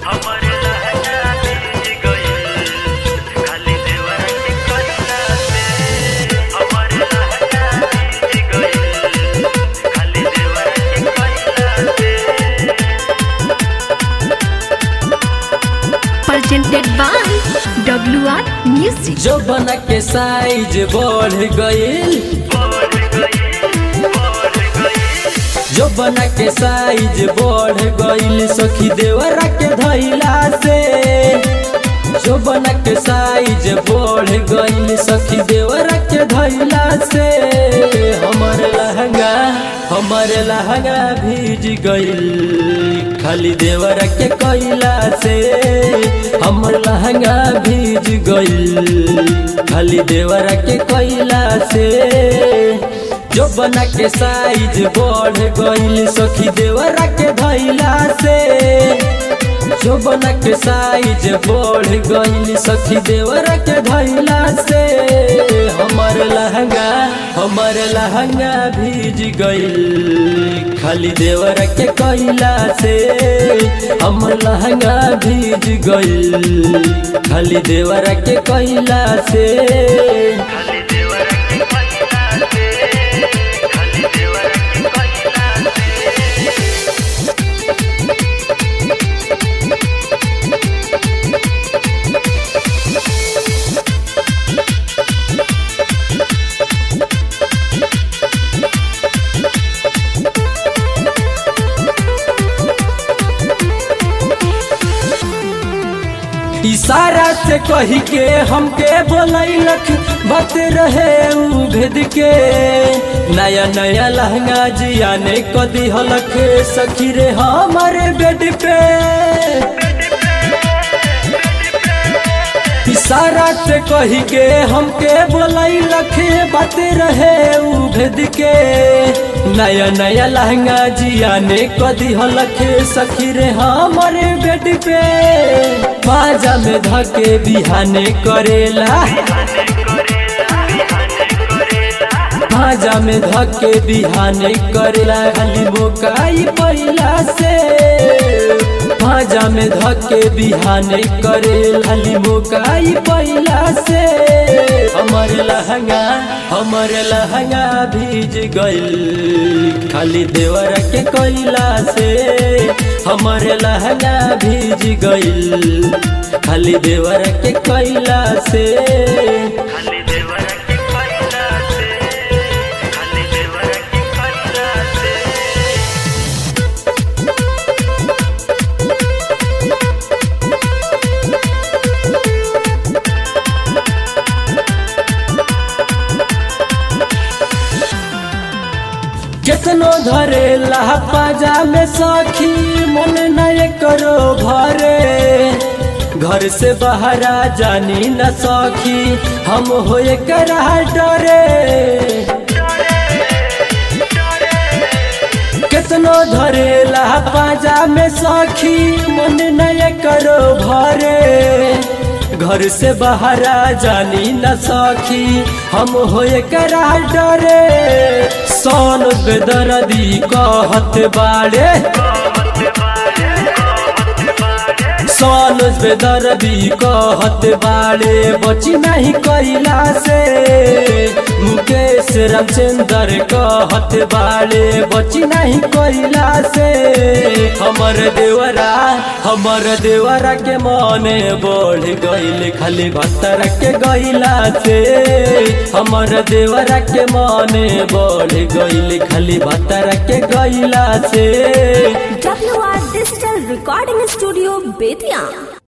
हमर लहंगा भीज गइल खाली देवर के कइला से हमर लहंगा भीज गइल खाली देवर के कइला से presented by WR Music. जो बना के साइज बढ़ गईल बढ़ गइल बढ़ गइल जो बना के साइज बढ़ गईल सखी देवरा के धैला से जो बना के साइज बढ़ गईल सखी देवरा के धैला से हमर लहंगा हमर लहंगा भीज गईल खाली देवरा के कैला से हमर लहंगा भीज गईल खाली देवरा के कैला से जो बना के साइज बढ़ गईल सखी देवरा के धैला से जो बना के साइज बढ़ गईल सखी देवरा के धैला से हमर लहंगा हमर लहंगा भीज गईल खाली देवरा के कैला से हमर लहंगा भीज गईल खाली देवरा के कैला से खाली देवर के कइला से खाली देवर के कइला से इशारा से कही के हमके बोलैलक बात रहे उ भेद के नया नया लहंगा जियाने को दिहलक सखी रे हमारे बेड पे इशारा से कही के हमके बोलैलक बात रहे उ भेद के नया नया लहंगा जियाने को दिहलक सखी रे हमारे बेड पे बाजा में धके बिहाने करेला बाजा में धके बिहाने करेला खाली मोकाई पहिला से बाजा में धके बिहाने करेला खाली मोकाई पहिला से हमर लहंगा हमर लहंगा भीज गइल खाली देवर के कोइला से हमर लहंगा भीज गइल खाली देवर के कोइला से खाली देवर के कइला से खाली देवर के कइला से केतनो धरे पाजा में सखी मन नय करो भरे घर से बाहरा जानी न सखी हम होए करा डरे केतनो धरे पाजा में सखी मन नय करो भरे घर से बाहरा जानी न सखी हम होए करा डरे सोन बेदरदी कहत बाड़े सोन बेदरदी कहत बाड़े बची नहीं कैला से मुकेश रामचंद्र कहत बाड़े बची नहीं कैला से हमर देवरा हमर देवरा के मने बढ़ गइल खाली भत्तर के गइला से हमर देवरा के मने बढ़ गइल खाली भत्तर के गइला से WR Digital Recording Studio, Betia.